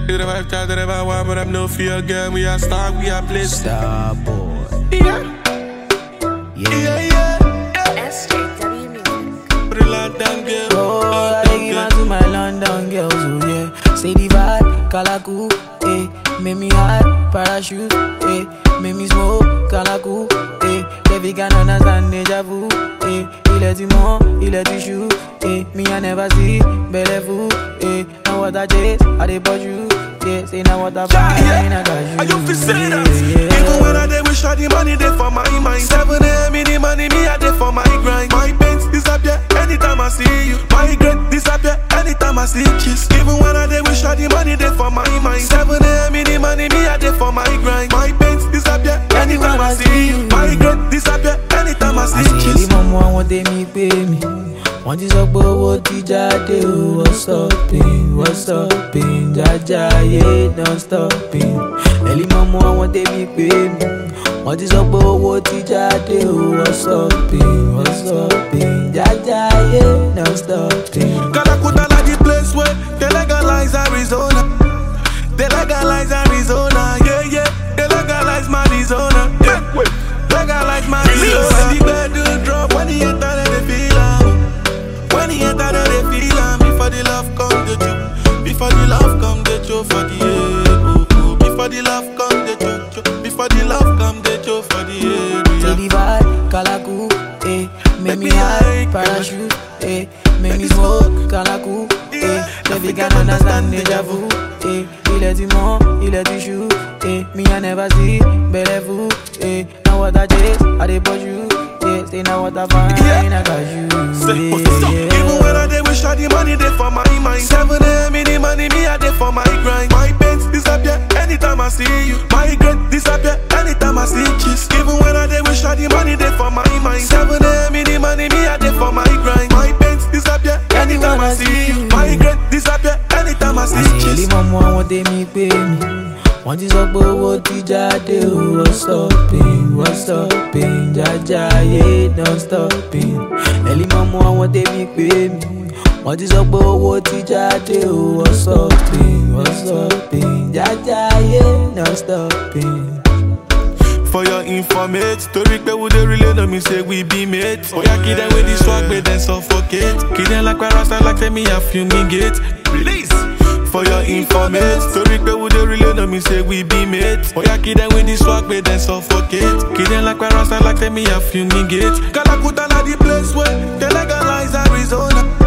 To the vibe, try to the vibe, one, but I'm no fear, girl. We are star, we are bliss. Star boy. Yeah, Yeah. yeah, yeah. SJW Music. Put it loud down, girl. Oh, I Loud take down, it to my London girls, oh yeah. Say the vibe, Kalaku, eh. Make me hot, parachute, eh. Make me smoke, Kalaku, eh. Baby can understand deja vu, eh. Il est du monde, il est du chou, eh. Me I never see, belle vous, eh. Now what I chase, I dey bought you, yeah. Say now what I find, Yeah, I got you, I you fi say that. yeah, yeah. Even when I dey wish all the money dey for my mind. Seven a.m. in the money, me I dey for my grind. My pains disappear anytime I see you. My regret disappear anytime I see kiss. Even when I dey wish all the money dey for my mind. Seven a.m. in the money, me I dey for my grind. My pains disappear anytime I see you. My regret disappear anytime I see àṣírí kiss. mọ́mọ́ àwọn tèmi pé mi wọ́n ti sọ pé owó ti jáde o wọ́n stopping wọ́n stopping jájá ayé don stopping ẹ̀lí mọ́mọ́ àwọn tèmi pé mi wọ́n ti sọ pé owó ti jáde o wọ́n stopping wọ́n stopping jájá ayé don stopping. Calacuta like the place where they legalize Arizona. They legalize Arizona, yeah, yeah. They legalize Arizona, yeah. Legalize Arizona. When the bed drop, when the enter, then they feel am. When the enter, then they feel am. Before the love come, the choke. Before the love come, the choke for the head. Oh, oh. Before the love come, the choke, choke. Before the love come, the choke for the head. Say Yeah. the vibe, Kalaku, eh. Make me high, parachute, eh. Make me smoke, Kalaku, eh. Baby can understand deja vu, eh. Il est du monde, il est du chou, eh. Me I never see, belle vous, eh. Now what I chase, I dey push you, yeah. Say now what I find, Yeah. I got you, Say, what's this up? yeah, Even when I dey wish all the money dey for my mind. Seven a.m. in the money, me I dey for my grind. My pains disappear anytime I see you. My regret disappear anytime I see kiss. Even when I dey wish all the money dey for my mind. Seven a.m. in the money, me I dey for my grind. My pains disappear anytime I see you. My regret disappear anytime I see àṣírí kiss. mọ́mọ́ àwọn tèmi pé mi wọ́n ti sọ pé owó ti jáde o wọ́n stopping wọ́n stopping jájá ayé don stopping ẹ̀lí mọ́mọ́ àwọn tèmi pé mi wọ́n ti sọ pé owó ti jáde o wọ́n stopping wọ́n stopping jájá ayé don stopping. For your informate, story pe we dey relay no me say we be mates. Oya kid them with the swag, but then suffocate. Kid them like where rasta like say me a fumigate. Release. For your informate, story pe we dey relay no me say we be mates. Oya kid them with the swag, but then suffocate. Kid them like where rasta like say me a fumigate. Calacuta na the place where they legalize Arizona.